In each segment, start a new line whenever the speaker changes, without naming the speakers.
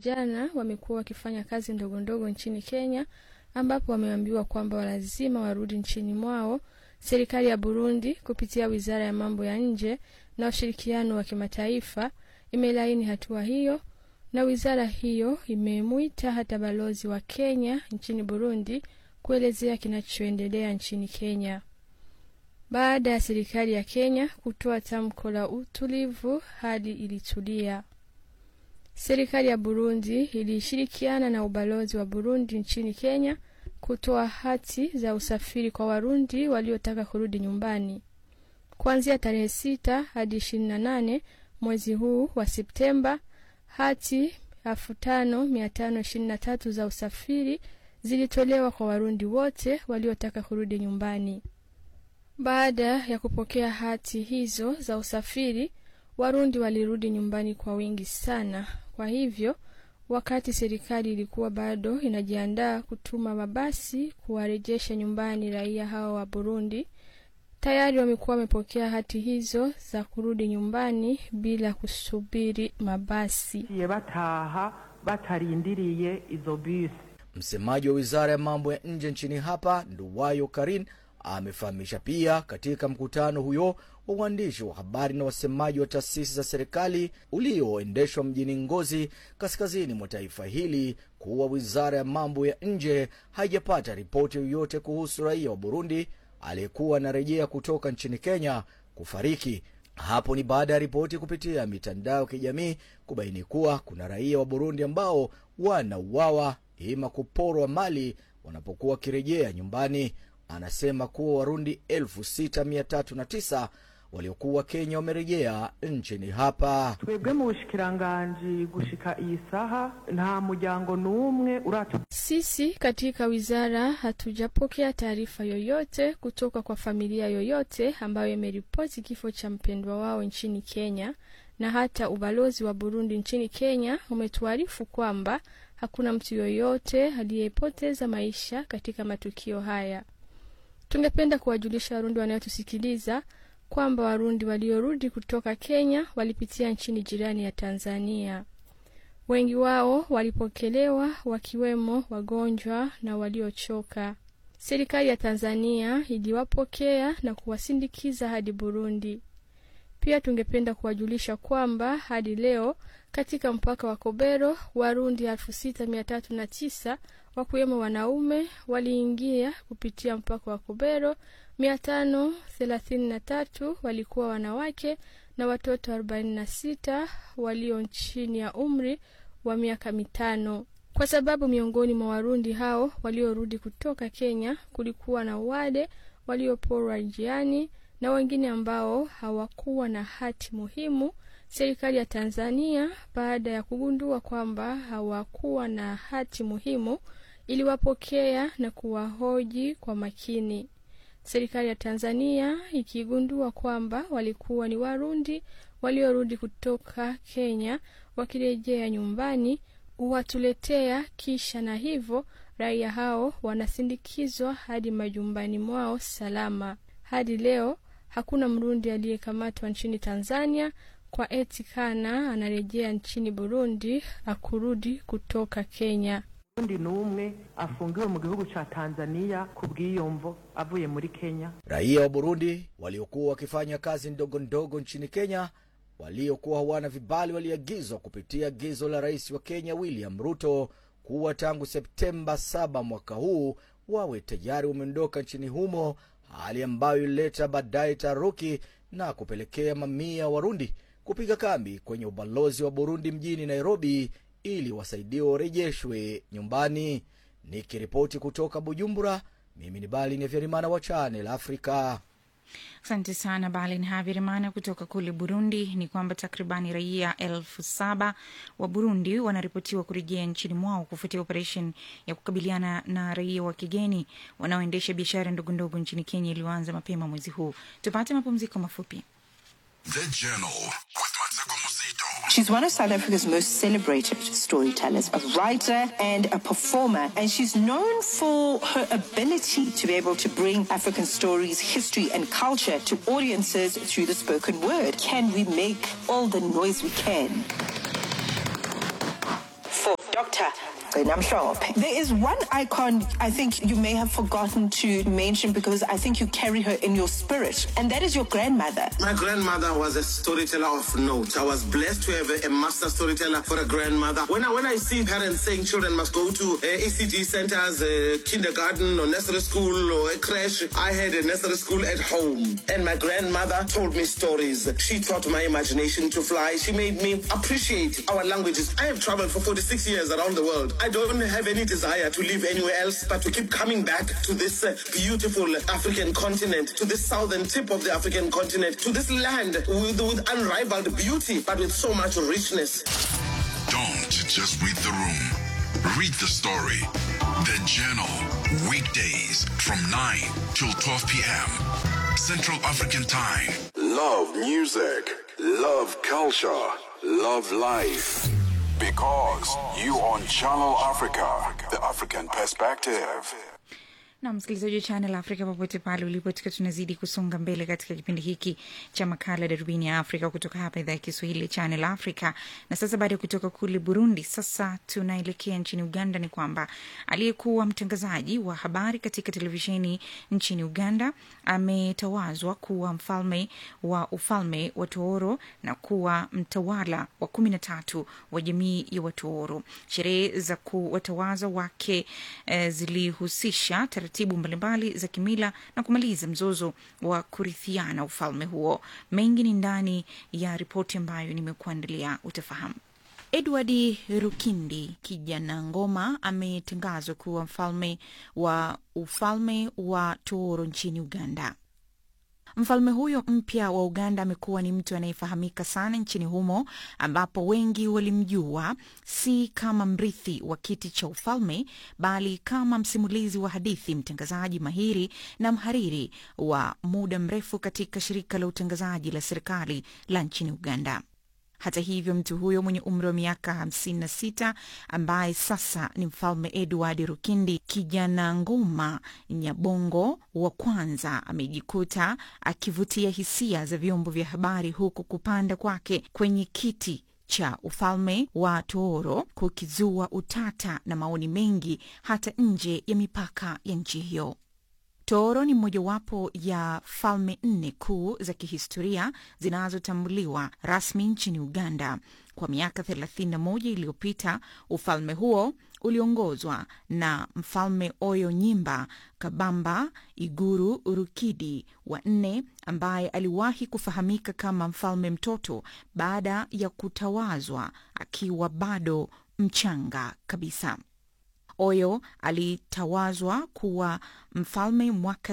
vijana wamekuwa wakifanya kazi ndogo ndogo nchini Kenya, ambapo wameambiwa kwamba lazima warudi nchini mwao. Serikali ya Burundi kupitia wizara ya mambo ya nje na ushirikiano wa kimataifa imelaini hatua hiyo, na wizara hiyo imemwita hata balozi wa Kenya nchini Burundi kuelezea kinachoendelea nchini Kenya. Baada ya serikali ya Kenya kutoa tamko la utulivu, hali ilitulia. Serikali ya Burundi ilishirikiana na ubalozi wa Burundi nchini Kenya kutoa hati za usafiri kwa Warundi waliotaka kurudi nyumbani kuanzia tarehe sita hadi ishirini na nane mwezi huu wa Septemba. Hati elfu tano mia tano ishirini na tatu za usafiri zilitolewa kwa Warundi wote waliotaka kurudi nyumbani. Baada ya kupokea hati hizo za usafiri, Warundi walirudi nyumbani kwa wingi sana. Kwa hivyo, wakati serikali ilikuwa bado inajiandaa kutuma mabasi kuwarejesha nyumbani raia hao wa Burundi, tayari wamekuwa wamepokea hati hizo za kurudi nyumbani bila kusubiri mabasi.
ye bataha batarindiriye izo bisi.
Msemaji wa wizara ya mambo ya nje nchini hapa Nduwayo Karin amefahamisha pia katika mkutano huyo wa uandishi wa habari na wasemaji wa taasisi za serikali ulioendeshwa mjini Ngozi, kaskazini mwa taifa hili, kuwa wizara ya mambo ya nje haijapata ripoti yoyote kuhusu raia wa Burundi aliyekuwa anarejea kutoka nchini Kenya kufariki. Hapo ni baada ya ripoti kupitia mitandao ya kijamii kubaini kuwa kuna raia wa Burundi ambao wanauawa ima kuporwa mali wanapokuwa wakirejea nyumbani. Anasema kuwa Warundi 6309 waliokuwa Kenya wamerejea nchini hapa.
twebwe mu bushikiranganji gushika iyi saha nta muryango n'umwe uratu
Sisi katika wizara hatujapokea taarifa yoyote kutoka kwa familia yoyote ambayo imeripoti kifo cha mpendwa wao nchini Kenya, na hata ubalozi wa Burundi nchini Kenya umetuarifu kwamba hakuna mtu yoyote aliyepoteza maisha katika matukio haya. Tungependa kuwajulisha Warundi wanayotusikiliza kwamba Warundi waliorudi kutoka Kenya walipitia nchini jirani ya Tanzania. Wengi wao walipokelewa wakiwemo wagonjwa na waliochoka. Serikali ya Tanzania iliwapokea na kuwasindikiza hadi Burundi. Pia tungependa kuwajulisha kwamba hadi leo katika mpaka wa Kobero Warundi elfu sita mia tatu na tisa wakiwemo wanaume waliingia kupitia mpaka wa Kobero, mia tano thelathini na tatu walikuwa wanawake na watoto arobaini na sita walio chini ya umri wa miaka mitano, kwa sababu miongoni mwa Warundi hao waliorudi kutoka Kenya kulikuwa na wale walioporwa njiani na wengine ambao hawakuwa na hati muhimu. Serikali ya Tanzania baada ya kugundua kwamba hawakuwa na hati muhimu iliwapokea na kuwahoji kwa makini. Serikali ya Tanzania ikigundua kwamba walikuwa ni Warundi waliorudi kutoka Kenya wakirejea nyumbani, huwatuletea kisha, na hivyo raia hao wanasindikizwa hadi majumbani mwao salama. Hadi leo hakuna Mrundi aliyekamatwa nchini Tanzania kwa eti kana anarejea nchini Burundi akurudi kutoka Kenya.
undi n'umwe afungiwe mu gihugu ca Tanzania ku bw'iyomvo avuye muri Kenya.
Raia wa Burundi waliokuwa wakifanya kazi ndogo ndogo nchini Kenya waliokuwa hawana vibali waliagizwa kupitia agizo la rais wa Kenya William Ruto kuwa tangu Septemba 7 mwaka huu wawe tayari wameondoka nchini humo, hali ambayo ilileta baadaye taharuki na kupelekea mamia ya Warundi kupiga kambi kwenye ubalozi wa Burundi mjini Nairobi ili wasaidiwe warejeshwe nyumbani. Nikiripoti kutoka Bujumbura, mimi ni Bali Nevyarimana wa Channel Africa.
Asante sana Balin Havirimana kutoka kule Burundi. Ni kwamba takribani raia elfu saba wa Burundi wanaripotiwa kurejea nchini mwao kufuatia operesheni ya kukabiliana na raia wa kigeni wanaoendesha biashara ndogondogo nchini Kenya iliyoanza mapema mwezi huu. Tupate mapumziko mafupi.
The Journal with Mateko Musito.
She's one of South Africa's most celebrated storytellers, a writer and a performer, and she's known for her ability to be able to bring African stories, history, and culture to audiences through the spoken word. Can we make all the noise we can? For Dr. Namshop. There is one icon I think you may have forgotten to mention because I think you carry her in your spirit, and that is your grandmother.
My grandmother was a storyteller of note. I was blessed to have a, a master storyteller for a grandmother. When I when I see parents saying children must go to uh, ECG centers, uh, kindergarten or nursery school or a crash, I had a nursery school at home, and my grandmother told me stories. She taught my imagination to fly. She made me appreciate our languages. I have traveled for 46 years around the world. I don't have any desire to live anywhere else, but to keep coming back to this uh, beautiful African continent, to this southern tip of the African continent, to this land with, with unrivaled beauty, but with so much richness.
Don't just read the room. Read the story. The Journal. Weekdays from 9 till 12 p.m. Central African Time.
Love music, love culture, love life. Because you on Channel Africa, the African perspective.
na msikilizaji wa channel africa popote pale ulipo tukiwa tunazidi kusonga mbele katika kipindi hiki cha makala darubini ya afrika kutoka hapa idhaa ya kiswahili channel africa na sasa baada ya kutoka kule burundi sasa tunaelekea nchini uganda ni kwamba aliyekuwa mtangazaji wa habari katika televisheni nchini uganda ametawazwa kuwa mfalme wa ufalme wa tooro na kuwa mtawala wa kumi na tatu wa jamii ya watooro sherehe za kuwatawaza wake eh, zilihusisha taratibu mbalimbali za kimila na kumaliza mzozo wa kurithiana ufalme huo. Mengi ni ndani ya ripoti ambayo nimekuandalia, utafahamu. Edward Rukindi kijana ngoma ametangazwa kuwa mfalme wa ufalme wa Tooro nchini Uganda. Mfalme huyo mpya wa Uganda amekuwa ni mtu anayefahamika sana nchini humo, ambapo wengi walimjua si kama mrithi wa kiti cha ufalme, bali kama msimulizi wa hadithi, mtangazaji mahiri na mhariri wa muda mrefu katika shirika la utangazaji la serikali la nchini Uganda. Hata hivyo mtu huyo mwenye umri wa miaka 56 ambaye sasa ni mfalme Edward Rukindi kijana ngoma Nyabongo wa kwanza amejikuta akivutia hisia za vyombo vya habari huku kupanda kwake kwenye kiti cha ufalme wa Tooro kukizua utata na maoni mengi hata nje ya mipaka ya nchi hiyo. Tooro ni mojawapo ya falme nne kuu za kihistoria zinazotambuliwa rasmi nchini Uganda. Kwa miaka 31 iliyopita, ufalme huo uliongozwa na mfalme Oyo Nyimba Kabamba Iguru Rukidi wa nne, ambaye aliwahi kufahamika kama mfalme mtoto baada ya kutawazwa akiwa bado mchanga kabisa. Oyo alitawazwa kuwa mfalme mwaka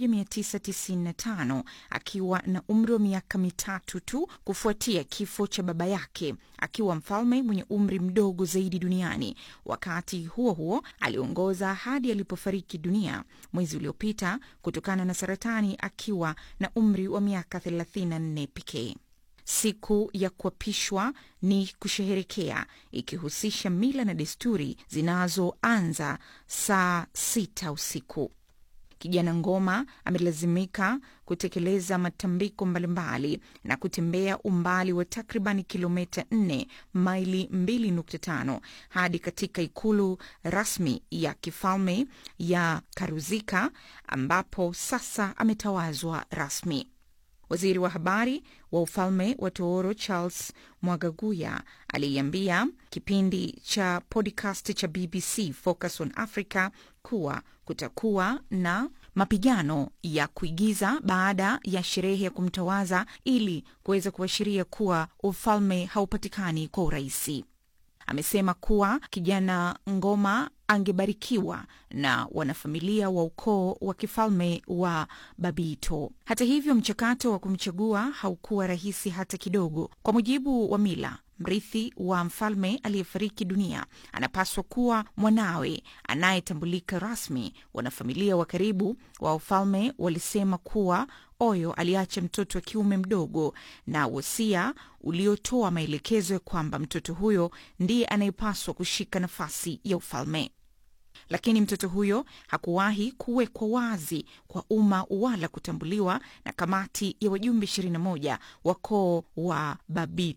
1995 akiwa na umri wa miaka mitatu tu kufuatia kifo cha baba yake, akiwa mfalme mwenye umri mdogo zaidi duniani. Wakati huo huo, aliongoza hadi alipofariki dunia mwezi uliopita kutokana na saratani akiwa na umri wa miaka 34 pekee. Siku ya kuapishwa ni kusherehekea, ikihusisha mila na desturi zinazoanza saa sita usiku. Kijana Ngoma amelazimika kutekeleza matambiko mbalimbali na kutembea umbali wa takriban kilomita 4 maili 2.5 hadi katika ikulu rasmi ya kifalme ya Karuzika ambapo sasa ametawazwa rasmi. Waziri wa habari wa ufalme wa Tooro Charles Mwagaguya aliiambia kipindi cha podcast cha BBC Focus on Africa kuwa kutakuwa na mapigano ya kuigiza baada ya sherehe ya kumtawaza ili kuweza kuashiria kuwa ufalme haupatikani kwa urahisi. Amesema kuwa kijana Ngoma angebarikiwa na wanafamilia wa ukoo wa kifalme wa Babito. Hata hivyo, mchakato wa kumchagua haukuwa rahisi hata kidogo. Kwa mujibu wa mila, mrithi wa mfalme aliyefariki dunia anapaswa kuwa mwanawe anayetambulika rasmi. Wanafamilia wa karibu wa ufalme walisema kuwa Oyo aliacha mtoto wa kiume mdogo na wosia uliotoa maelekezo ya kwamba mtoto huyo ndiye anayepaswa kushika nafasi ya ufalme lakini mtoto huyo hakuwahi kuwekwa wazi kwa umma wala kutambuliwa na kamati ya wajumbe 21 wa koo wa Babito.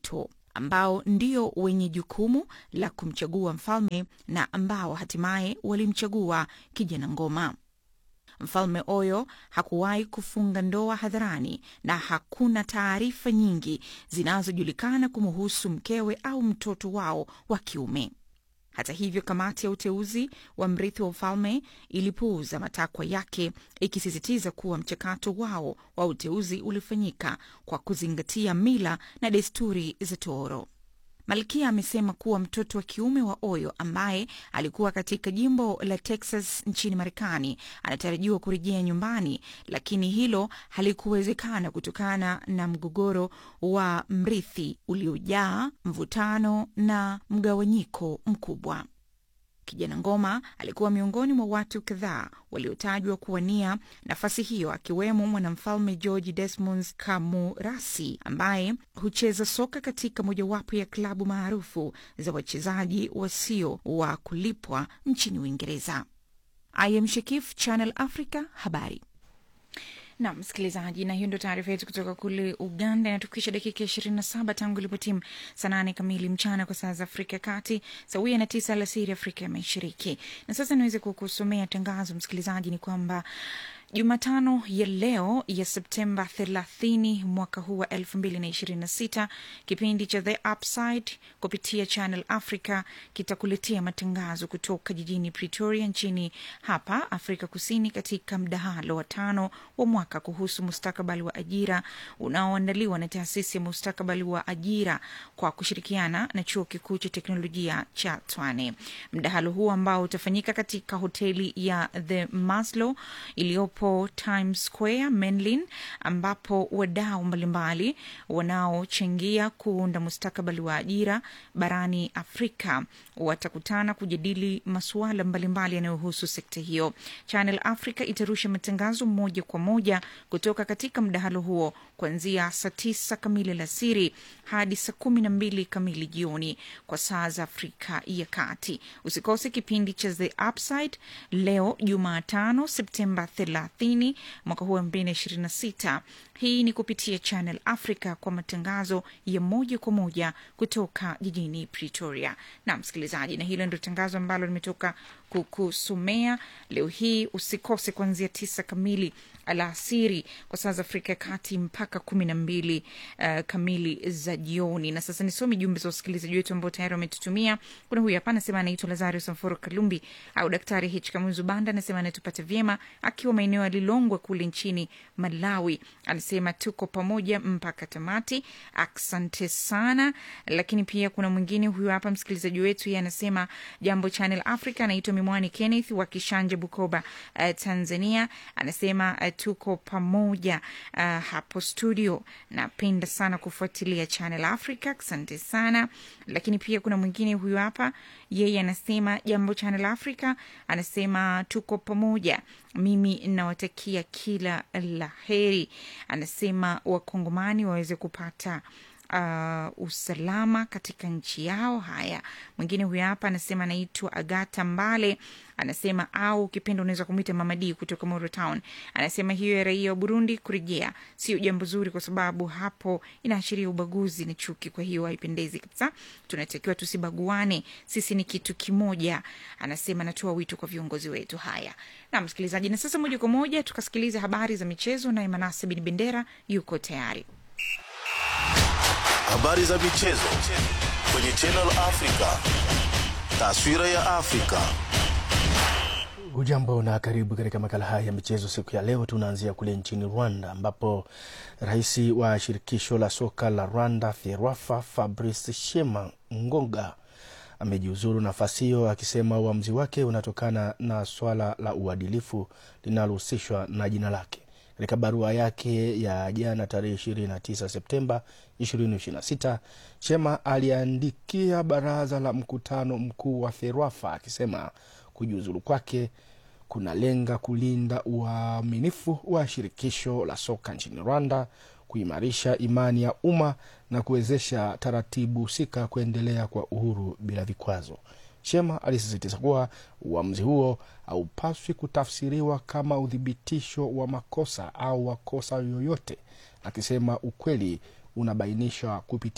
ambao ndio wenye jukumu la kumchagua mfalme na ambao hatimaye walimchagua kijana ngoma. Mfalme Oyo hakuwahi kufunga ndoa hadharani na hakuna taarifa nyingi zinazojulikana kumuhusu mkewe au mtoto wao wa kiume. Hata hivyo, kamati ya uteuzi wa mrithi wa ufalme ilipuuza matakwa yake, ikisisitiza kuwa mchakato wao wa uteuzi ulifanyika kwa kuzingatia mila na desturi za Tooro. Malkia amesema kuwa mtoto wa kiume wa Oyo ambaye alikuwa katika jimbo la Texas nchini Marekani anatarajiwa kurejea nyumbani, lakini hilo halikuwezekana kutokana na mgogoro wa mrithi uliojaa mvutano na mgawanyiko mkubwa. Kijana Ngoma alikuwa miongoni mwa watu kadhaa waliotajwa kuwania nafasi hiyo, akiwemo mwanamfalme George Desmond Kamurasi ambaye hucheza soka katika mojawapo ya klabu maarufu za wachezaji wasio wa kulipwa nchini Uingereza. I am Shekif, Channel Africa, habari na msikilizaji, na hiyo ndio taarifa yetu kutoka kule Uganda. Inatukisha dakika ishirini na saba tangu ilipotimu saa nane kamili mchana kwa saa za Afrika ya Kati, sawia na tisa alasiri Afrika ya Mashariki. Na sasa niweze kukusomea tangazo, msikilizaji, ni kwamba Jumatano ya leo ya Septemba 30 mwaka huu wa 2026 kipindi cha The Upside kupitia Channel Africa kitakuletea matangazo kutoka jijini Pretoria nchini hapa Afrika Kusini, katika mdahalo wa tano wa mwaka kuhusu mustakabali wa ajira unaoandaliwa na taasisi ya mustakabali wa ajira kwa kushirikiana na chuo kikuu cha teknolojia cha Tshwane. Mdahalo huu ambao utafanyika katika hoteli ya The Maslow iliyopo Times Square Menlin, ambapo wadau mbalimbali wanaochangia kuunda mustakabali wa ajira barani Afrika watakutana kujadili masuala mbalimbali yanayohusu sekta hiyo. Channel Africa itarusha matangazo moja kwa moja kutoka katika mdahalo huo kuanzia saa tisa kamili alasiri hadi saa kumi na mbili kamili jioni kwa saa za Afrika ya Kati. Usikose kipindi cha The Upside leo Jumatano Septemba 30 mwaka huu wa 2026. Hii ni kupitia Channel Africa kwa matangazo ya moja kwa moja kutoka jijini Pretoria. Na msikilizaji, na hilo ndio tangazo ambalo limetoka kukusomea leo hii. Usikose kuanzia tisa kamili alasiri kwa saa za Afrika ya Kati mpaka kumi na mbili uh, kamili za jioni. Na sasa nisomi jumbe za wasikilizaji wetu ambao tayari wametutumia. Kuna huyu hapa anasema anaitwa Lazarus Samforo Kalumbi au Daktari H Kamunzu Banda, anasema anatupata vyema akiwa maeneo ya Lilongwe kule nchini Malawi. Anasema tuko pamoja mpaka tamati, asante sana. Lakini pia kuna mwingine huyu hapa msikilizaji wetu, yeye anasema jambo Channel Africa, anaitwa Mimwani Kenneth wa Kishanja, Bukoba, uh, Tanzania. Anasema uh, tuko pamoja uh, hapo studio. Napenda sana kufuatilia Channel Africa, asante sana. Lakini pia kuna mwingine huyu hapa, yeye anasema jambo Channel Africa, anasema tuko pamoja, mimi nawatakia kila la heri. Anasema wakongomani waweze kupata Uh, usalama katika nchi yao. Haya, mwingine huyu hapa anasema anaitwa Agata Mbale, anasema au ukipenda unaweza kumwita Mamadi kutoka Moro Town. Anasema hiyo ya raia wa Burundi kurejea sio jambo zuri, kwa sababu hapo inaashiria ubaguzi na chuki. Kwa hiyo haipendezi kabisa, tunatakiwa tusibaguane, sisi ni kitu kimoja. Anasema anatoa wito kwa viongozi wetu. Haya na msikilizaji, na sasa moja kwa moja tukasikiliza habari za michezo, naye Manase Bin Bendera yuko tayari.
Habari za michezo kwenye Channel Africa. Taswira ya Afrika.
Hujambo na karibu katika makala haya ya michezo siku ya leo. Tunaanzia kule nchini Rwanda ambapo rais wa shirikisho la soka la Rwanda FERWAFA Fabrice Shema Ngonga amejiuzuru nafasi hiyo akisema uamuzi wake unatokana na swala la uadilifu linalohusishwa na jina lake. Katika barua yake ya jana tarehe 29 Septemba 2026 Chema aliandikia baraza la mkutano mkuu wa FERWAFA akisema kujiuzulu kwake kunalenga kulinda uaminifu wa shirikisho la soka nchini Rwanda, kuimarisha imani ya umma na kuwezesha taratibu husika kuendelea kwa uhuru bila vikwazo. Chema alisisitiza kuwa uamuzi huo haupaswi kutafsiriwa kama uthibitisho wa makosa au wakosa yoyote, akisema ukweli unabainishwa kupitia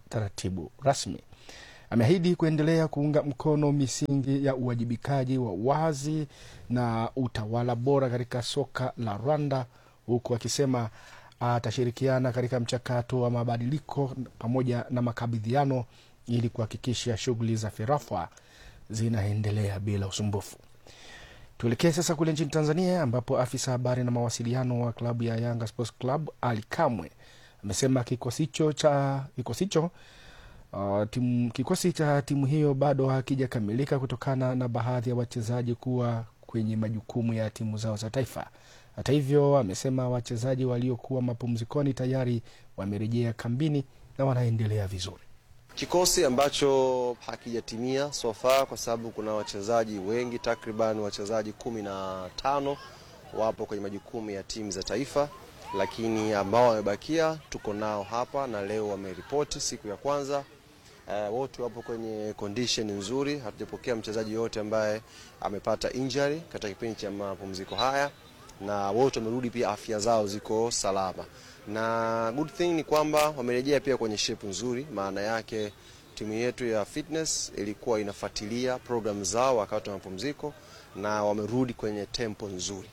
taratibu rasmi. Ameahidi kuendelea kuunga mkono misingi ya uwajibikaji wa wazi na utawala bora katika soka la Rwanda, huku akisema atashirikiana katika mchakato wa mabadiliko pamoja na makabidhiano ili kuhakikisha shughuli za FERAFA zinaendelea bila usumbufu. Tuelekee sasa kule nchini Tanzania ambapo afisa habari na mawasiliano wa klabu ya Yanga Sports Club Ali Kamwe amesema kikosi hicho cha kikosi hicho uh, timu, kikosi cha timu hiyo bado hakijakamilika kutokana na baadhi ya wachezaji kuwa kwenye majukumu ya timu zao za taifa. Hata hivyo, amesema wachezaji waliokuwa mapumzikoni tayari wamerejea kambini na wanaendelea vizuri.
Kikosi ambacho hakijatimia so far kwa sababu kuna wachezaji wengi, takriban wachezaji kumi na tano wapo kwenye majukumu ya timu za taifa, lakini ambao wamebakia tuko nao hapa na leo wameripoti siku ya kwanza. Uh, wote wapo kwenye condition nzuri, hatujapokea mchezaji yote ambaye amepata injury katika kipindi cha mapumziko haya, na wote wamerudi pia, afya zao ziko salama na good thing ni kwamba wamerejea pia kwenye shape nzuri. Maana yake timu yetu ya fitness ilikuwa inafuatilia program zao wakati wa mapumziko na wamerudi kwenye tempo nzuri.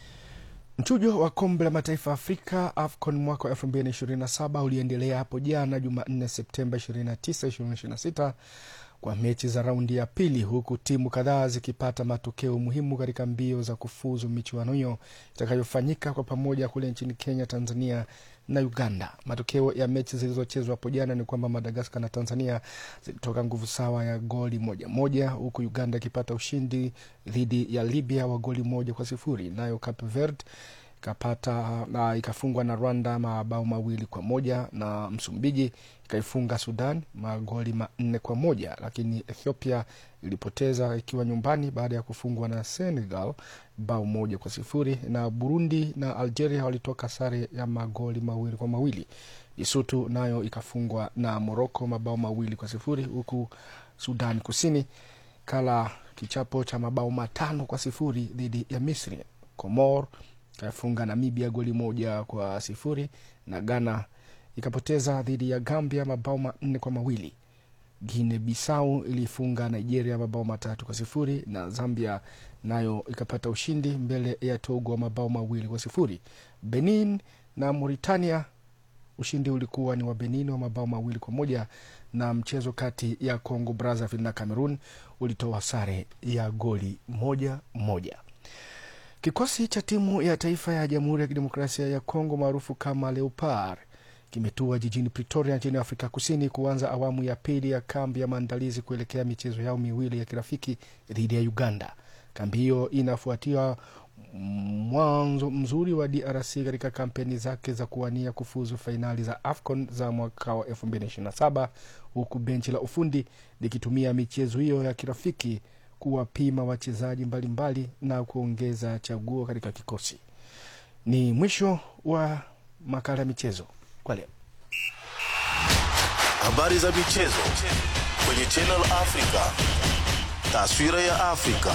Mchujo wa kombe la mataifa Afrika AFCON mwaka wa 2027 uliendelea hapo jana Jumanne Septemba 29, 2026 kwa mechi za raundi ya pili, huku timu kadhaa zikipata matokeo muhimu katika mbio za kufuzu michuano hiyo itakayofanyika kwa pamoja kule nchini Kenya, Tanzania na Uganda. Matokeo ya mechi zilizochezwa hapo jana ni kwamba Madagaskar na Tanzania zilitoka nguvu sawa ya goli moja moja, huku Uganda ikipata ushindi dhidi ya Libya wa goli moja kwa sifuri, nayo Cape Verde ikapata na ikafungwa na Rwanda mabao mawili kwa moja na Msumbiji ikaifunga Sudan magoli manne kwa moja lakini Ethiopia ilipoteza ikiwa nyumbani baada ya kufungwa na Senegal bao moja kwa sifuri na Burundi na Algeria walitoka sare ya magoli mawili kwa mawili. Lesotho nayo ikafungwa na Morocco mabao mawili kwa sifuri huku Sudan Kusini kala kichapo cha mabao matano kwa sifuri dhidi ya Misri. Komor ikafunga Namibia goli moja kwa sifuri na Ghana ikapoteza dhidi ya Gambia mabao manne kwa mawili. Guine Bissau ilifunga Nigeria mabao matatu kwa sifuri na Zambia nayo ikapata ushindi mbele ya Togo mabao mawili kwa sifuri. Benin na Mauritania, ushindi ulikuwa ni wa Benin wa mabao mawili kwa moja na mchezo kati ya Congo Brazzaville na Cameroon ulitoa sare ya goli moja moja. Kikosi cha timu ya taifa ya Jamhuri ya Kidemokrasia ya Kongo maarufu kama Leopard kimetua jijini Pretoria nchini Afrika Kusini kuanza awamu ya pili ya kambi ya maandalizi kuelekea michezo yao miwili ya kirafiki dhidi ya Uganda. Kambi hiyo inafuatia mwanzo mzuri wa DRC katika kampeni zake za kuwania kufuzu fainali za AFCON za mwaka wa 2027 huku benchi la ufundi likitumia michezo hiyo ya kirafiki kuwapima wachezaji mbalimbali na kuongeza chaguo katika kikosi. Ni mwisho wa makala ya michezo kwa leo.
Habari za michezo kwenye Channel Africa, taswira ya Afrika.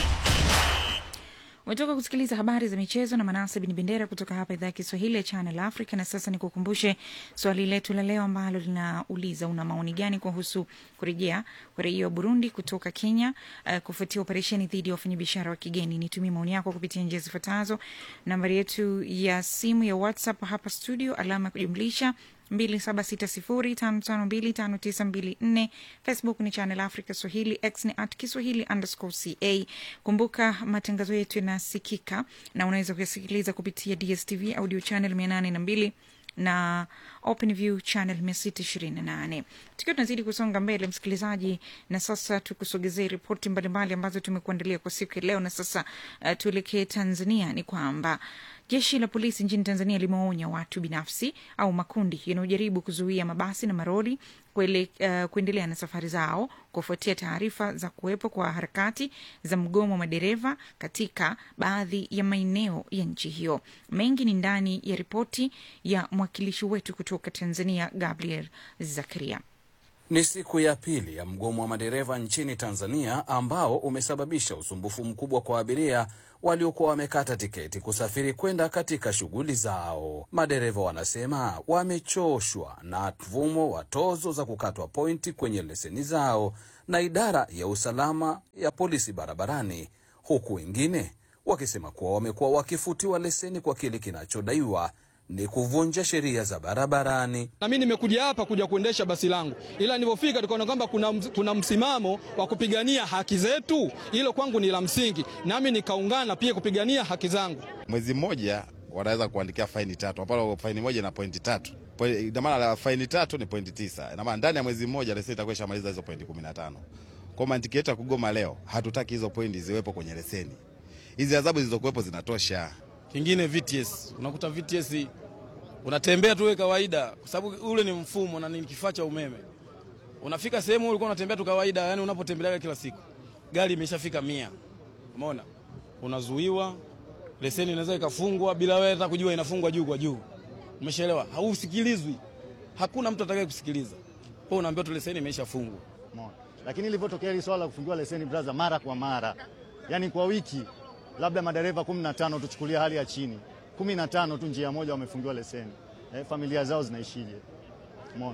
umetoka kusikiliza habari za michezo na manase bin bendera kutoka hapa idhaa ya kiswahili ya channel africa na sasa nikukumbushe swali letu la leo ambalo linauliza una maoni gani kuhusu kurejea kwa raia wa burundi kutoka kenya uh, kufuatia operesheni dhidi ya wafanyabiashara wa kigeni nitumie maoni yako kupitia njia zifuatazo nambari yetu ya simu ya whatsapp hapa studio alama ya kujumlisha 2760552594 facebook ni channel africa swahili x ni at kiswahili underscore ca kumbuka matangazo yetu yanasikika na unaweza kuyasikiliza kupitia dstv audio channel 802 na openview channel 628 tukiwa tunazidi kusonga mbele msikilizaji na sasa tukusogezee ripoti mbalimbali ambazo tumekuandalia kwa siku ya leo na sasa uh, tuelekee tanzania ni kwamba jeshi la polisi nchini tanzania limewaonya watu binafsi au makundi yanayojaribu kuzuia mabasi na maroli kuele, uh, kuendelea na safari zao kufuatia taarifa za kuwepo kwa harakati za mgomo wa madereva katika baadhi ya maeneo ya nchi hiyo mengi ni ndani ya ripoti ya mwakilishi wetu kutoka tanzania gabriel zakaria
Ni siku ya pili ya mgomo wa madereva nchini Tanzania ambao umesababisha usumbufu mkubwa kwa abiria waliokuwa wamekata tiketi kusafiri kwenda katika shughuli zao. Madereva wanasema wamechoshwa na mfumo wa tozo za kukatwa pointi kwenye leseni zao na idara ya usalama ya polisi barabarani, huku wengine wakisema kuwa wamekuwa wakifutiwa leseni kwa kile kinachodaiwa ni kuvunja sheria za barabarani.
Na mimi nimekuja hapa kuja kuendesha basi langu, ila nilivyofika tukaona kwamba kuna, kuna msimamo wa kupigania haki zetu. Hilo kwangu ni la msingi, nami nikaungana pia kupigania haki zangu.
Mwezi mmoja wanaweza kuandikia faini tatu, ambapo faini moja na pointi tatu. Ina maana faini tatu ni pointi tisa. Ina maana ndani ya mwezi mmoja leseni itakuwa ishamaliza hizo pointi 15. Kwa mantiki yetu ya kugoma leo, hatutaki hizo pointi ziwepo kwenye leseni. Hizi adhabu zilizokuwepo zinatosha.
Kingine VTS, unakuta VTS unatembea tu kawaida, kwa sababu ule ni mfumo na ni kifaa cha umeme. Unafika sehemu ulikuwa unatembea tu kawaida, yani unapotembelea kila siku, gari imeshafika mia, umeona, unazuiwa, leseni inaweza ikafungwa bila wewe hata kujua inafungwa juu kwa juu, umeshaelewa? Hausikilizwi, hakuna mtu atakaye kusikiliza, kwa unaambiwa tu leseni imeshafungwa.
Lakini ilivyotokea hili swala la kufungiwa leseni brother, mara kwa mara, yani kwa wiki labda madereva 15 tuchukulia hali ya chini kumi na tano tu njia moja wamefungiwa leseni eh, familia zao zinaishije? Umeona,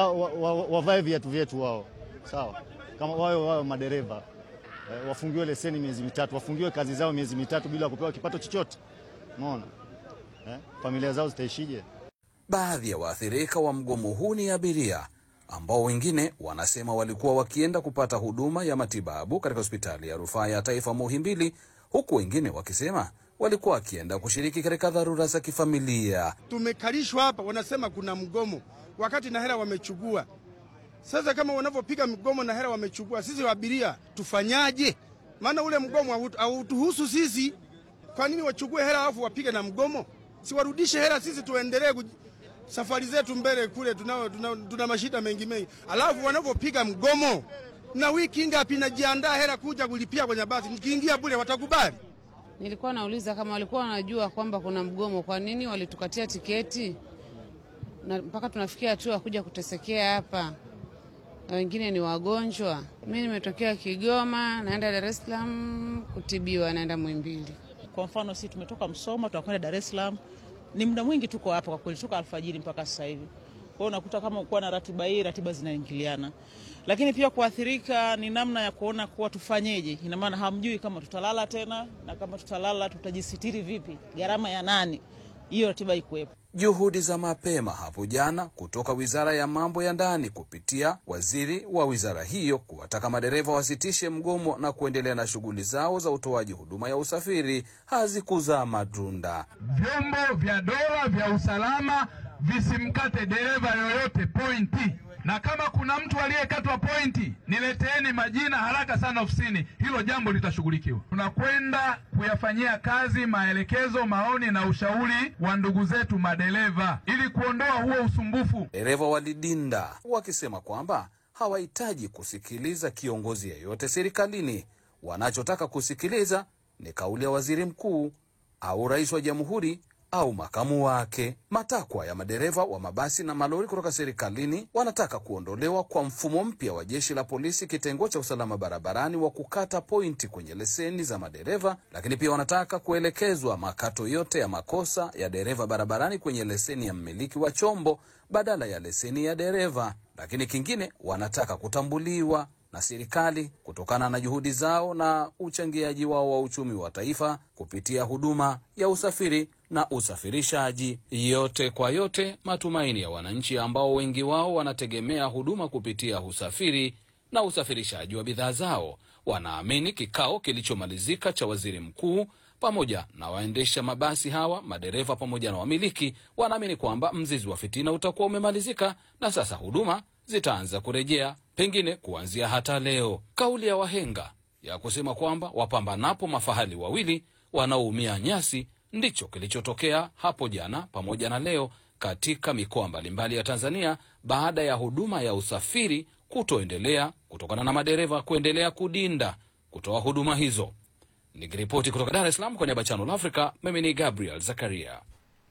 wavae viatu vyetu wao, sawa, kama wao wao madereva eh, wafungiwe leseni miezi mitatu, wafungiwe kazi zao miezi mitatu bila kupewa kipato chochote. Umeona eh, familia zao zitaishije?
Baadhi ya waathirika wa mgomo huu ni abiria ambao wengine wanasema walikuwa wakienda kupata huduma ya matibabu katika hospitali ya rufaa ya taifa Muhimbili, huku wengine wakisema walikuwa wakienda kushiriki katika dharura za kifamilia.
Tumekalishwa hapa, wanasema kuna mgomo wakati na hela wamechukua. Sasa kama wanavyopiga mgomo na hela wamechukua, sisi abiria tufanyaje? Maana ule mgomo hautuhusu sisi. Kwa nini wachukue hela alafu wapige na mgomo? Si warudishe hela, sisi tuendelee safari zetu mbele kule, tuna, tuna, tuna mashida mengi mengi, alafu wanavyopiga mgomo na wiki ngapi najiandaa hela kuja kulipia kwenye basi, nikiingia bure watakubali?
Nilikuwa nauliza kama walikuwa wanajua kwamba kuna mgomo, kwa nini walitukatia tiketi na mpaka tunafikia hatua kuja kutesekea hapa, na wengine ni wagonjwa. Mi nimetokea Kigoma, naenda Dar es Salaam kutibiwa, naenda Muhimbili.
Kwa mfano sisi tumetoka Msoma tunakwenda Dar es Salaam, ni muda mwingi tuko hapa kwa kweli, toka alfajiri mpaka sasa hivi. Kwa hiyo unakuta kama kuwa na ratiba hii, ratiba zinaingiliana lakini pia kuathirika ni namna ya kuona kuwa tufanyeje. Ina maana hamjui kama tutalala tena, na kama tutalala tutajisitiri vipi, gharama ya nani? Hiyo ratiba ikuwepo.
Juhudi za mapema hapo jana kutoka Wizara ya Mambo ya Ndani kupitia waziri wa wizara hiyo kuwataka madereva wasitishe mgomo na kuendelea na shughuli zao za utoaji huduma ya usafiri hazikuzaa matunda.
Vyombo vya dola vya usalama visimkate dereva yoyote pointi na kama kuna mtu aliyekatwa pointi, nileteeni majina haraka sana ofisini, hilo jambo litashughulikiwa. Tunakwenda kuyafanyia kazi maelekezo, maoni na ushauri wa ndugu zetu madereva ili kuondoa huo usumbufu.
Dereva walidinda wakisema kwamba hawahitaji kusikiliza kiongozi yeyote serikalini. Wanachotaka kusikiliza ni kauli ya waziri mkuu au rais wa jamhuri au makamu wake. Matakwa ya madereva wa mabasi na malori kutoka serikalini wanataka kuondolewa kwa mfumo mpya wa jeshi la polisi kitengo cha usalama barabarani wa kukata pointi kwenye leseni za madereva, lakini pia wanataka kuelekezwa makato yote ya makosa ya dereva barabarani kwenye leseni ya mmiliki wa chombo badala ya leseni ya dereva. Lakini kingine, wanataka kutambuliwa na serikali kutokana na juhudi zao na uchangiaji wao wa uchumi wa taifa kupitia huduma ya usafiri na usafirishaji. Yote kwa yote, matumaini ya wananchi ambao wengi wao wanategemea huduma kupitia usafiri na usafirishaji wa bidhaa zao, wanaamini kikao kilichomalizika cha waziri mkuu pamoja na waendesha mabasi hawa, madereva pamoja na wamiliki, wanaamini kwamba mzizi wa fitina utakuwa umemalizika na sasa huduma zitaanza kurejea, pengine kuanzia hata leo. Kauli ya wahenga ya kusema kwamba wapambanapo mafahali wawili wanaoumia nyasi ndicho kilichotokea hapo jana pamoja na leo katika mikoa mbalimbali ya Tanzania baada ya huduma ya usafiri kutoendelea kutokana na madereva kuendelea kudinda kutoa huduma hizo. Nikiripoti kutoka Dar es Salaam kwa niaba ya Channel Africa, mimi ni Gabriel Zakaria.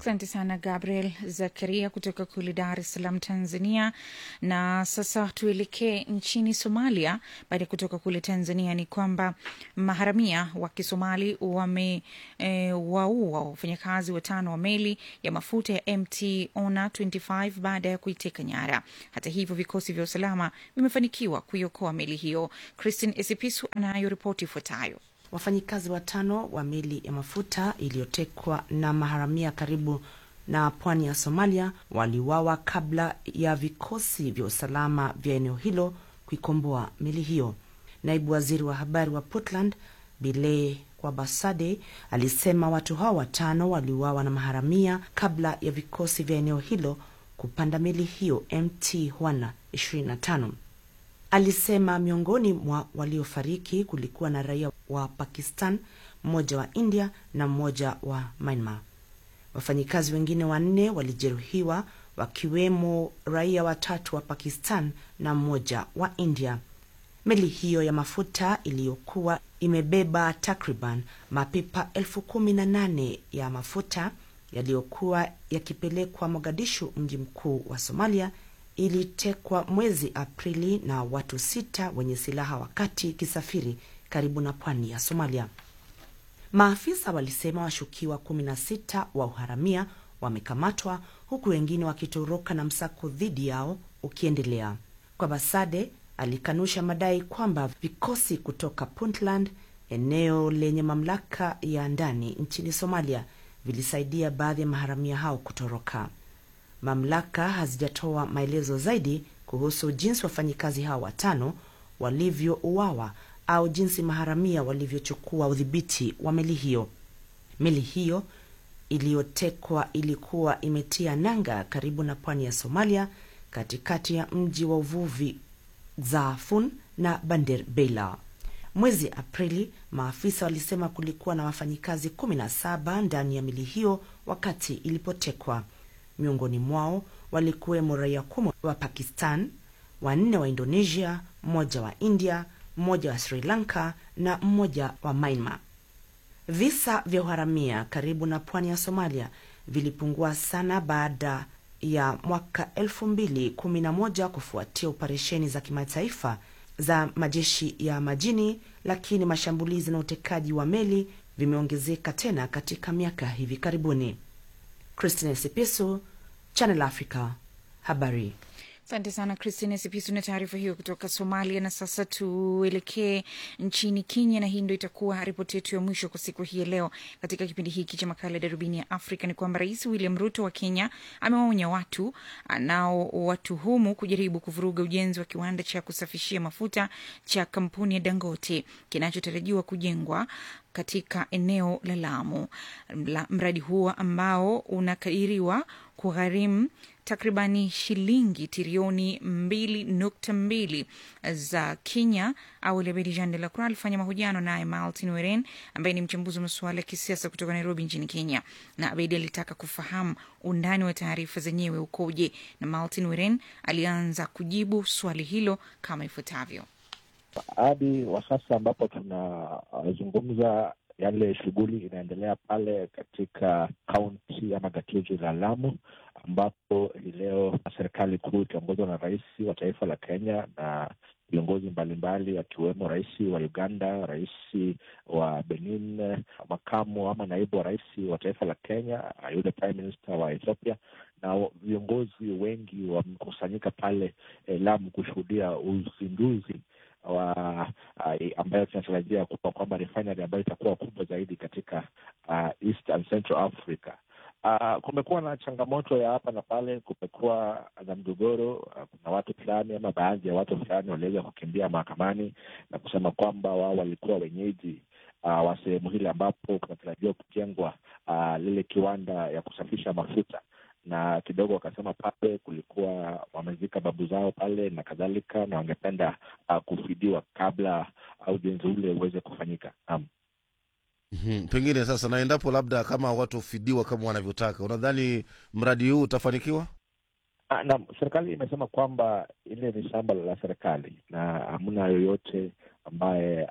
Asante sana Gabriel Zakaria kutoka kule Dar es Salaam, Tanzania. Na sasa tuelekee nchini Somalia. Baada ya kutoka kule Tanzania, ni kwamba maharamia wa Kisomali wame e, waua wafanyakazi watano wa meli ya mafuta ya MT Ona 25 baada ya kuiteka nyara. Hata hivyo, vikosi vya usalama vimefanikiwa kuiokoa meli hiyo. Christine Esipisu anayo ripoti ifuatayo.
Wafanyikazi watano wa meli ya mafuta iliyotekwa na maharamia karibu na pwani ya Somalia waliuawa kabla ya vikosi vya usalama vya eneo hilo kuikomboa meli hiyo. Naibu waziri wa habari wa Puntland Bile Kwabasade alisema watu hao watano waliuawa na maharamia kabla ya vikosi vya eneo hilo kupanda meli hiyo MT Hwana 25. Alisema miongoni mwa waliofariki kulikuwa na raia wa Pakistan, mmoja wa India na mmoja wa Myanmar. Wafanyikazi wengine wanne walijeruhiwa wakiwemo raia watatu wa Pakistan na mmoja wa India. Meli hiyo ya mafuta iliyokuwa imebeba takriban mapipa elfu kumi na nane ya mafuta yaliyokuwa yakipelekwa Mogadishu, mji mkuu wa Somalia, ilitekwa mwezi Aprili na watu sita wenye silaha wakati ikisafiri karibu na pwani ya Somalia. Maafisa walisema washukiwa kumi na sita wa uharamia wamekamatwa huku wengine wakitoroka na msako dhidi yao ukiendelea. Kwa Basade alikanusha madai kwamba vikosi kutoka Puntland, eneo lenye mamlaka ya ndani nchini Somalia, vilisaidia baadhi ya maharamia hao kutoroka. Mamlaka hazijatoa maelezo zaidi kuhusu jinsi wafanyikazi hao watano walivyouawa au jinsi maharamia walivyochukua udhibiti wa meli hiyo. Meli hiyo iliyotekwa ilikuwa imetia nanga karibu na pwani ya Somalia, katikati ya mji wa uvuvi Zaafun na Bander Beila. Mwezi Aprili, maafisa walisema kulikuwa na wafanyikazi 17 ndani ya meli hiyo wakati ilipotekwa. Miongoni mwao walikuwemo raia kumi wa Pakistan, wanne wa Indonesia, mmoja wa India, mmoja wa Sri Lanka na mmoja wa Myanmar. Visa vya uharamia karibu na pwani ya Somalia vilipungua sana baada ya mwaka 2011 kufuatia operesheni za kimataifa za majeshi ya majini, lakini mashambulizi na utekaji wa meli vimeongezeka tena katika miaka hivi karibuni. Christine Sipisu, Channel Africa, habari.
Asante sana Christine Sipisu na taarifa hiyo kutoka Somalia. Na sasa tuelekee nchini Kenya, na hii ndo itakuwa ripoti yetu ya mwisho kwa siku hii ya leo katika kipindi hiki cha makala ya darubini ya Afrika. Ni kwamba Rais William Ruto wa Kenya amewaonya watu anaowatuhumu kujaribu kuvuruga ujenzi wa kiwanda cha kusafishia mafuta cha kampuni ya Dangote kinachotarajiwa kujengwa katika eneo la Lamu. Mradi huo ambao unakadiriwa kugharimu takribani shilingi trilioni mbili nukta mbili za Kenya. Awali Abedi Jean de la Croix alifanya mahojiano naye Martin Weren ambaye ni mchambuzi wa masuala ya kisiasa kutoka Nairobi nchini Kenya, na Abedi alitaka kufahamu undani wa taarifa zenyewe ukoje, na Martin Weren alianza kujibu swali hilo kama ifuatavyo.
Hadi wa sasa ambapo tunazungumza yale shughuli inaendelea pale katika kaunti ama gatuzi la Lamu, ambapo hii leo serikali kuu ikiongozwa na rais wa taifa la Kenya na viongozi mbalimbali akiwemo rais wa Uganda, rais wa Benin, makamu ama naibu wa rais wa taifa la Kenya, yule prime minister wa Ethiopia na viongozi wengi wamekusanyika pale eh, Lamu kushuhudia uzinduzi wa uh, ambayo tunatarajia kuwa kwamba refinery ambayo itakuwa kubwa zaidi katika uh, East and Central Africa. Uh, kumekuwa na changamoto ya hapa na pale, kumekuwa na mgogoro. Uh, kuna watu fulani ama baadhi ya watu fulani waliweza kukimbia mahakamani na kusema kwamba wao walikuwa wenyeji uh, wa sehemu hili ambapo kunatarajiwa kujengwa uh, lile kiwanda ya kusafisha mafuta na kidogo wakasema pale kulikuwa wamezika babu zao pale na kadhalika, na wangependa uh, kufidiwa kabla ujenzi ule uweze kufanyika. Um,
mm-hmm. Pengine sasa, na endapo labda kama watu fidiwa kama wanavyotaka, unadhani mradi huu utafanikiwa?
na serikali imesema kwamba ile ni shamba la serikali na hamna yoyote ambaye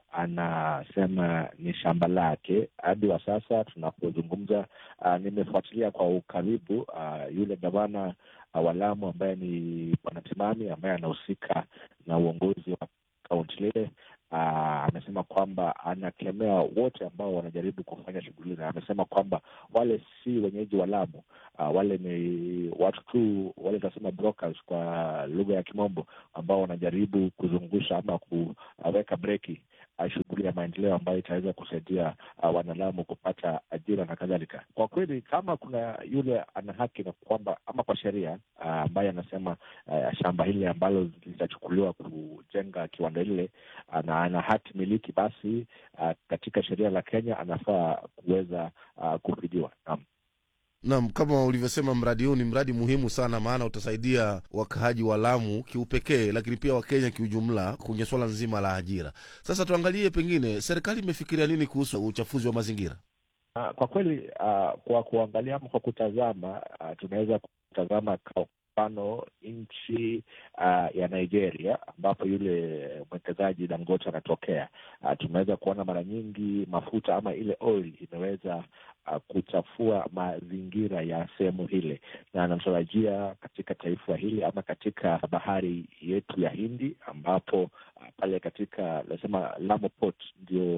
anasema ni shamba lake. Hadi wa sasa tunapozungumza, uh, nimefuatilia kwa ukaribu uh, yule gavana uh, wa Lamu ambaye ni Bwana Timami ambaye anahusika na uongozi wa kaunti lile uh, amesema kwamba anakemea wote ambao wanajaribu kufanya shughuli, na amesema kwamba wale si wenyeji wa Lamu. Uh, wale ni watu tu wale tunasema brokers kwa lugha ya Kimombo, ambao wanajaribu kuzungusha ama kuweka breki uh, shughuli ya maendeleo ambayo itaweza kusaidia uh, wanalamu kupata ajira na kadhalika. Kwa kweli, kama kuna yule ana haki na kwamba ama kwa sheria uh, ambaye anasema uh, shamba hili ambalo litachukuliwa kujenga kiwanda lile uh, na ana hati miliki, basi uh, katika sheria la Kenya anafaa kuweza uh, kufidiwa. Naam.
Naam, kama ulivyosema, mradi huu ni mradi muhimu sana, maana utasaidia wakaaji wa Lamu kiupekee, lakini pia Wakenya kiujumla kwenye swala nzima la ajira. Sasa tuangalie, pengine serikali imefikiria nini kuhusu uchafuzi wa mazingira?
Uh, kwa kweli uh, kwa kuangalia ama kwa kutazama uh, tunaweza kutazama kwa mfano nchi uh, ya Nigeria ambapo yule mwekezaji Dangote anatokea. Uh, tunaweza kuona mara nyingi mafuta ama ile oil imeweza uh, kuchafua mazingira ya sehemu hile, na anatarajia katika taifa hili ama katika bahari yetu ya Hindi ambapo uh, pale katika nasema Lamu Port ndio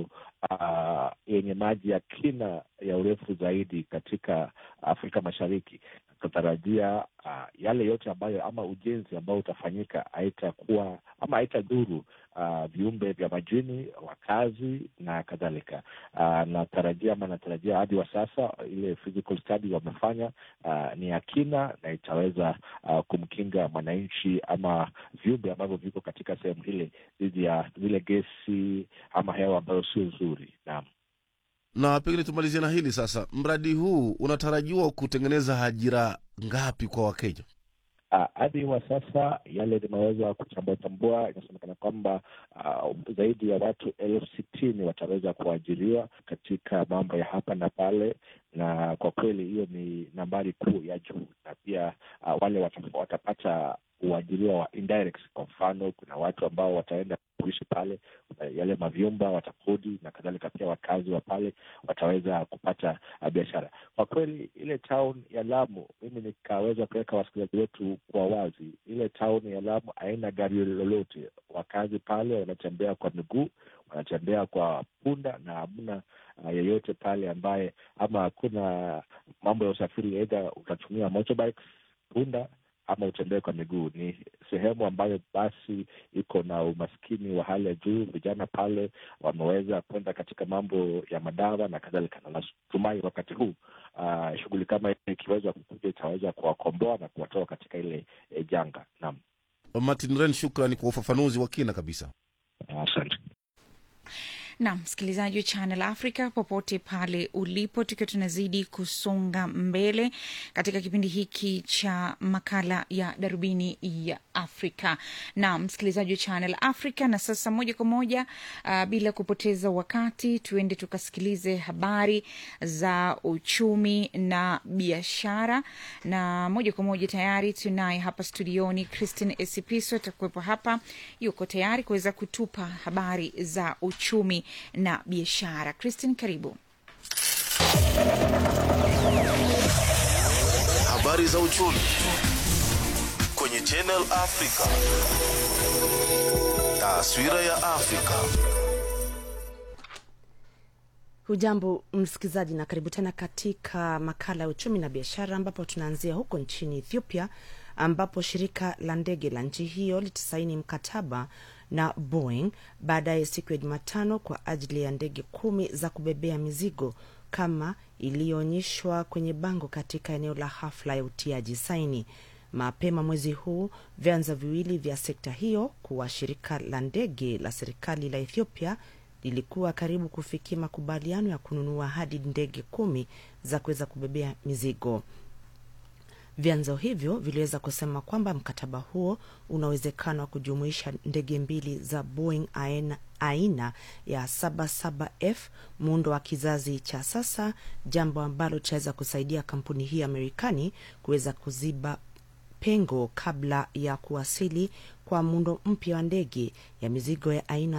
uh, yenye maji ya kina ya urefu zaidi katika Afrika Mashariki. Tunatarajia uh, yale yote ambayo ama ujenzi ambao utafanyika haitakuwa ama haitadhuru uh, viumbe vya majini, wakazi na kadhalika. Uh, natarajia ama natarajia hadi wa sasa ile physical study wamefanya uh, ni ya kina na itaweza uh, kumkinga mwananchi ama viumbe ambavyo viko katika sehemu hile dhidi ya zile gesi ama hewa ambayo sio nzuri. Naam.
Na pengine tumalizie na hili sasa, mradi huu unatarajiwa kutengeneza ajira ngapi kwa Wakenya?
hadi uh, wa sasa yale nimeweza kuchambua, inasemekana kwamba uh, zaidi ya watu elfu sitini wataweza kuajiriwa katika mambo ya hapa na pale, na kwa kweli hiyo ni nambari kuu ya juu, na pia uh, wale watap, watapata uajiriwa wa indirect. Kwa mfano, kuna watu ambao wataenda kuishi pale, yale mavyumba watakodi na kadhalika. Pia wakazi wa pale wataweza kupata uh, biashara. Kwa kweli ile town ya Lamu, mimi nikaweza kuweka wasikilizaji wetu kwa wazi, ile town ya Lamu haina gari lolote. Wakazi pale wanatembea kwa miguu, wanatembea kwa punda na hamna uh, yeyote pale ambaye ama hakuna mambo ya usafiri, aidha utatumia motorbikes, punda ama utembee kwa miguu. Ni sehemu ambayo basi iko na umaskini wa hali ya juu. Vijana pale wameweza kwenda katika mambo ya madawa na kadhalika, na natumai wakati huu uh, shughuli kama hii ikiweza kukuja itaweza kuwakomboa na kuwatoa katika ile e, janga. Naam,
Martin Ren, shukrani kwa ufafanuzi wa kina kabisa.
Asante.
na msikilizaji wa Channel Africa popote pale ulipo, tukiwa tunazidi kusonga mbele katika kipindi hiki cha makala ya darubini ya Afrika na msikilizaji wa Channel Africa. Na sasa moja kwa moja uh, bila kupoteza wakati, tuende tukasikilize habari za uchumi na biashara, na moja kwa moja tayari tunaye hapa studioni Christine Esipiso atakuwepo hapa, yuko tayari kuweza kutupa habari za uchumi na biashara. Christine, karibu.
Habari za uchumi kwenye Channel Africa. Taswira ya Afrika.
Hujambo msikilizaji, na karibu tena katika makala ya uchumi na biashara, ambapo tunaanzia huko nchini Ethiopia, ambapo shirika la ndege la nchi hiyo litasaini mkataba na Boeing baadaye siku ya Jumatano kwa ajili ya ndege kumi za kubebea mizigo kama iliyoonyeshwa kwenye bango katika eneo la hafla ya utiaji saini. Mapema mwezi huu vyanzo viwili vya sekta hiyo kuwa shirika la ndege la serikali la Ethiopia lilikuwa karibu kufikia makubaliano ya kununua hadi ndege kumi za kuweza kubebea mizigo. Vyanzo hivyo viliweza kusema kwamba mkataba huo una uwezekano wa kujumuisha ndege mbili za Boeing aina, aina ya 77F muundo wa kizazi cha sasa, jambo ambalo litaweza kusaidia kampuni hii ya Marekani kuweza kuziba pengo kabla ya kuwasili kwa muundo mpya wa ndege ya mizigo ya aina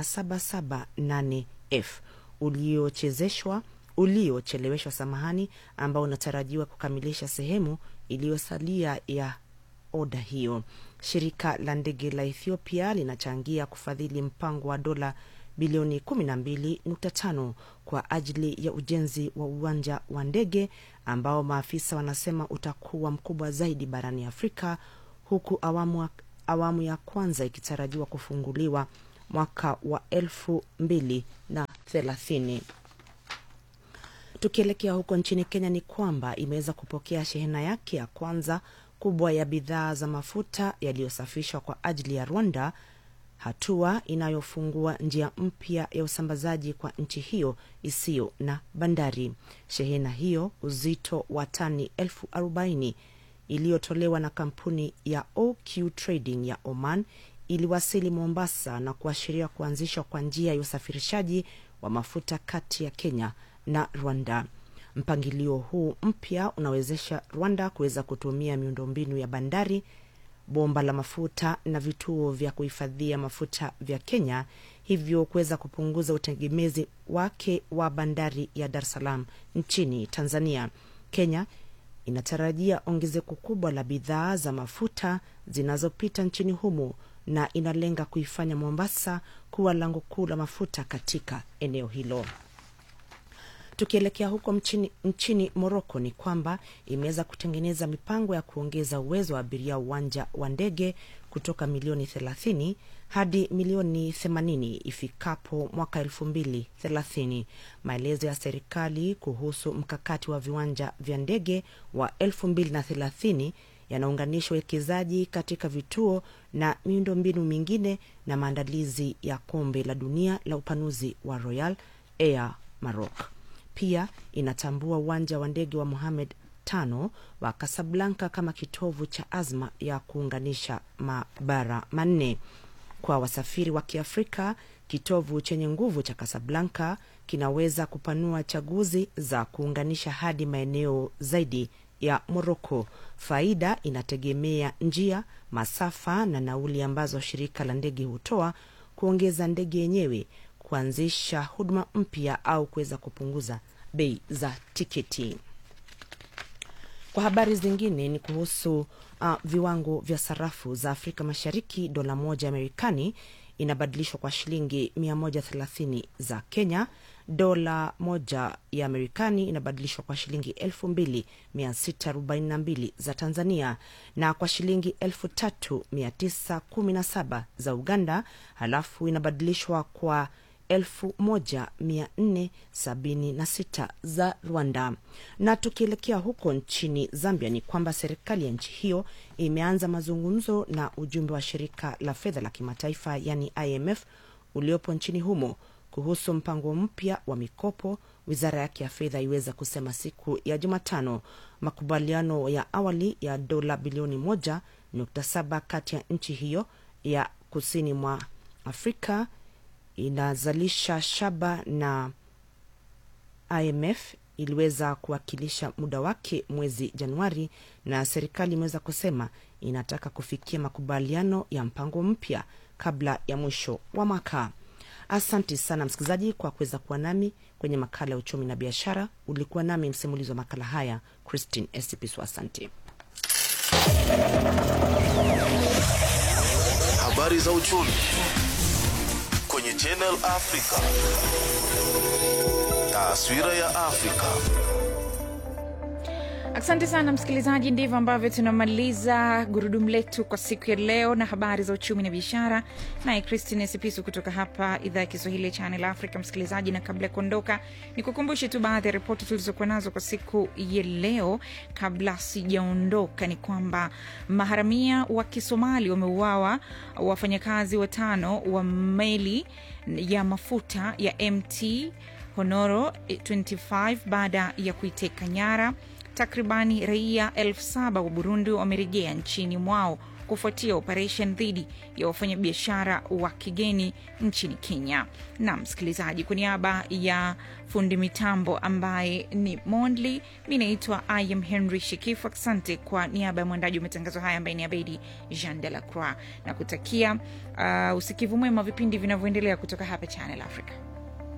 778F uliochezeshwa uliocheleweshwa samahani, ambao unatarajiwa kukamilisha sehemu iliyosalia ya oda hiyo. Shirika la ndege la Ethiopia linachangia kufadhili mpango wa dola bilioni 12.5 kwa ajili ya ujenzi wa uwanja wa ndege ambao maafisa wanasema utakuwa mkubwa zaidi barani Afrika, huku awamu, awamu ya kwanza ikitarajiwa kufunguliwa mwaka wa elfu mbili na thelathini. Tukielekea huko nchini Kenya ni kwamba imeweza kupokea shehena yake ya kwanza kubwa ya bidhaa za mafuta yaliyosafishwa kwa ajili ya Rwanda, hatua inayofungua njia mpya ya usambazaji kwa nchi hiyo isiyo na bandari. Shehena hiyo uzito wa tani elfu arobaini iliyotolewa na kampuni ya OQ Trading ya Oman iliwasili Mombasa na kuashiria kuanzishwa kwa njia ya usafirishaji wa mafuta kati ya Kenya na Rwanda. Mpangilio huu mpya unawezesha Rwanda kuweza kutumia miundombinu ya bandari, bomba la mafuta na vituo vya kuhifadhia mafuta vya Kenya, hivyo kuweza kupunguza utegemezi wake wa bandari ya Dar es Salaam nchini Tanzania. Kenya inatarajia ongezeko kubwa la bidhaa za mafuta zinazopita nchini humo na inalenga kuifanya Mombasa kuwa lango kuu la mafuta katika eneo hilo. Tukielekea huko mchini, nchini Moroko ni kwamba imeweza kutengeneza mipango ya kuongeza uwezo wa abiria uwanja wa ndege kutoka milioni 30 hadi milioni 80 ifikapo mwaka 2030. Maelezo ya serikali kuhusu mkakati wa viwanja vya ndege wa 2030 yanaunganisha uwekezaji katika vituo na miundombinu mingine na maandalizi ya kombe la dunia la upanuzi wa Royal Air Maroc. Pia inatambua uwanja wa ndege wa Mohamed tano wa Kasablanka kama kitovu cha azma ya kuunganisha mabara manne. Kwa wasafiri wa Kiafrika, kitovu chenye nguvu cha Kasablanka kinaweza kupanua chaguzi za kuunganisha hadi maeneo zaidi ya Moroko. Faida inategemea njia, masafa na nauli ambazo shirika la ndege hutoa, kuongeza ndege yenyewe, kuanzisha huduma mpya au kuweza kupunguza bei za tiketi. Kwa habari zingine ni kuhusu uh, viwango vya sarafu za Afrika Mashariki. Dola moja ya Marekani inabadilishwa kwa shilingi 130 za Kenya. Dola moja ya Marekani inabadilishwa kwa shilingi 2642 za Tanzania na kwa shilingi 3917 za Uganda, halafu inabadilishwa kwa 1476 za Rwanda. Na tukielekea huko nchini Zambia ni kwamba serikali ya nchi hiyo imeanza mazungumzo na ujumbe wa shirika la fedha la kimataifa yani IMF uliopo nchini humo kuhusu mpango mpya wa mikopo. Wizara yake ya fedha iweza kusema siku ya Jumatano makubaliano ya awali ya dola bilioni moja nukta saba kati ya nchi hiyo ya kusini mwa Afrika inazalisha shaba na IMF iliweza kuwakilisha muda wake mwezi Januari, na serikali imeweza kusema inataka kufikia makubaliano ya mpango mpya kabla ya mwisho wa mwaka. Asante sana msikilizaji kwa kuweza kuwa nami kwenye makala ya uchumi na biashara. Ulikuwa nami msimulizi wa makala haya Christine Esipisu. Asante.
Habari za uchumi kwenye Channel Africa. Taswira ya Afrika.
Asante sana msikilizaji, ndivyo ambavyo tunamaliza gurudumu letu kwa siku ya leo na habari za uchumi na biashara, naye Christine Sipisu kutoka hapa idhaa ya Kiswahili ya Channel Africa. Msikilizaji, na kabla ya kuondoka, ni kukumbushe tu baadhi ya ripoti tulizokuwa nazo kwa siku ya leo. Kabla sijaondoka, ni kwamba maharamia wa Kisomali wameuawa, wafanyakazi watano wa meli ya mafuta ya MT Honoro 25 baada ya kuiteka nyara takribani raia elfu saba wa Burundi wamerejea nchini mwao kufuatia operation dhidi ya wafanyabiashara wa kigeni nchini Kenya. Na msikilizaji, kwa niaba ya fundi mitambo ambaye ni Mondli, mi naitwa I am Henry Shikifu. Asante kwa niaba ya mwandaji wa matangazo haya ambaye ni Abedi Jean de la Croix, na kutakia uh, usikivu mwema vipindi vinavyoendelea kutoka hapa Channel Africa.